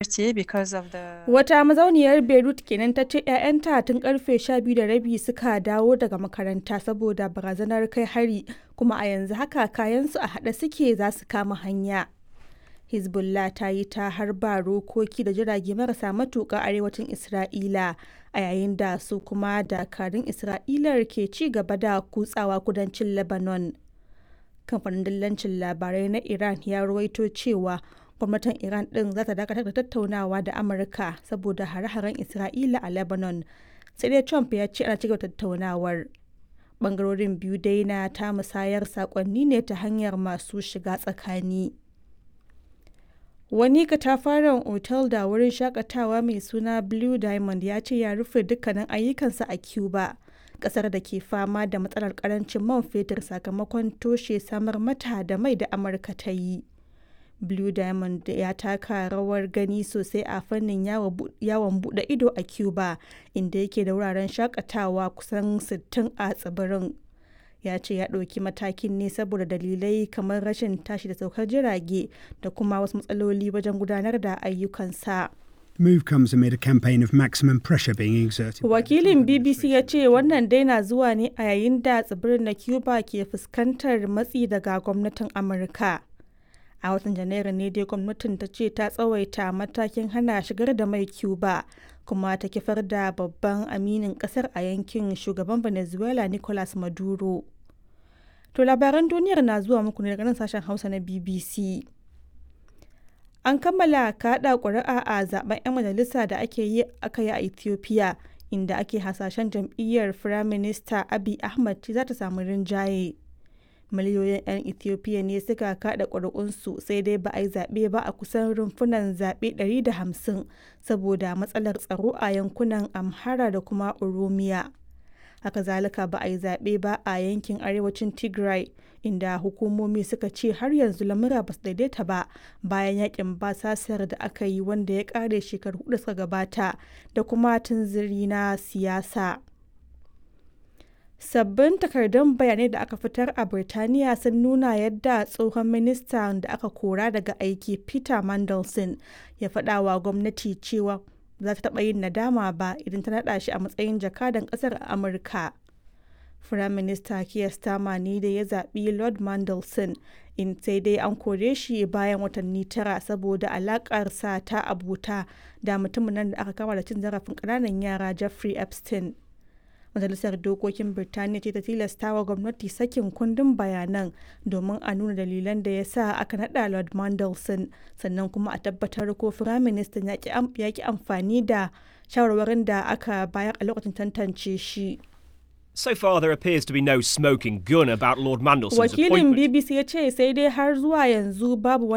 quartier because of the Wata mazauniyar Beirut kenan ta ce 'ya'yanta tun karfe 12 da rabi suka dawo daga makaranta saboda barazanar kai hari kuma a yanzu haka kayansu a haɗe suke za su kama hanya. Hezbollah ta yi ta harba rokoki da jirage marasa matuƙa arewacin Isra'ila a yayin da su kuma dakarun Isra'ilar ke ci gaba da kutsawa kudancin Lebanon. Kamfanin dillancin labarai na Iran ya ruwaito cewa gwamnatin Iran ɗin za ta dakatar da tattaunawa da Amurka saboda hare-haren Isra'ila a Lebanon. Sai dai Trump ya ce ana cigaba tattaunawar. Bangarorin biyu dai na ta musayar sakonni ne ta hanyar masu shiga tsakani. Wani katafaren otal da wurin shakatawa mai suna Blue Diamond ya ce ya rufe dukkanin ayyukansa a Cuba, kasar da ke fama da matsalar karancin man fetur sakamakon toshe samar mata da mai da Amurka ta yi. Blue Diamond ya taka rawar gani sosai a fannin yawon bude ido a Cuba, inda yake da wuraren shakatawa kusan 60 a tsibirin. ya ce ya ɗauki matakin ne saboda dalilai kamar rashin tashi da saukar jirage da kuma wasu matsaloli wajen gudanar da ayyukansa. move comes amid a campaign of maximum pressure being exerted. Wakilin BBC ya ce wannan dai na zuwa ne a yayin da tsibirin na Cuba ke fuskantar matsi daga gwamnatin Amurka. A watan Janairu ne dai gwamnatin ta ce ta tsawaita matakin hana shigar da mai Cuba kuma ta kifar da babban aminin kasar a yankin shugaban Venezuela Nicolas Maduro. To labaran duniyar na zuwa muku ne daga nan sashen Hausa na BBC. An kammala kaɗa ƙuri'a a zaben 'yan majalisa da ake yi aka yi a Ethiopia inda ake hasashen jam'iyyar Firaminista Abiy Ahmed za ta samu rinjaye. Miliyoyin 'yan Ethiopia ne suka kaɗa ƙuri'unsu sai dai ba a yi zaɓe ba a kusan rumfunan zaɓe 150 saboda matsalar tsaro a yankunan Amhara da kuma Oromiya. haka zalika ba a yi zaɓe ba a yankin arewacin tigray inda hukumomi suka ce har yanzu lamura ba su daidaita ba bayan yakin basasar da aka yi wanda ya ƙare shekaru hudu suka gabata da kuma tunziri na siyasa sabbin takardun bayanai da aka fitar a birtaniya sun nuna yadda tsohon ministan da aka kora daga aiki peter mandelson ya faɗa wa gwamnati cewa za ta taɓa yin nadama ba idan ta naɗa shi a matsayin jakadan ƙasar a Amurka. Firaminista Keir Starmer ne da ya zaɓi Lord Mandelson in sai dai an kore shi bayan watanni tara saboda alaƙarsa ta abuta da mutumin nan da aka kama da cin zarafin ƙananan yara Jeffrey Epstein. Majalisar Dokokin Birtaniya ce ta tilasta wa gwamnati sakin kundin bayanan domin a nuna dalilan da ya sa aka naɗa Lord Mandelson sannan kuma a tabbatar ko Firaministan ya ki amfani da shawarwarin da aka bayar a lokacin tantance shi. So far, there appears to be no smoking gun about Lord Mandelson's Wakilin appointment. BBC ya ce sai dai har zuwa yanzu babu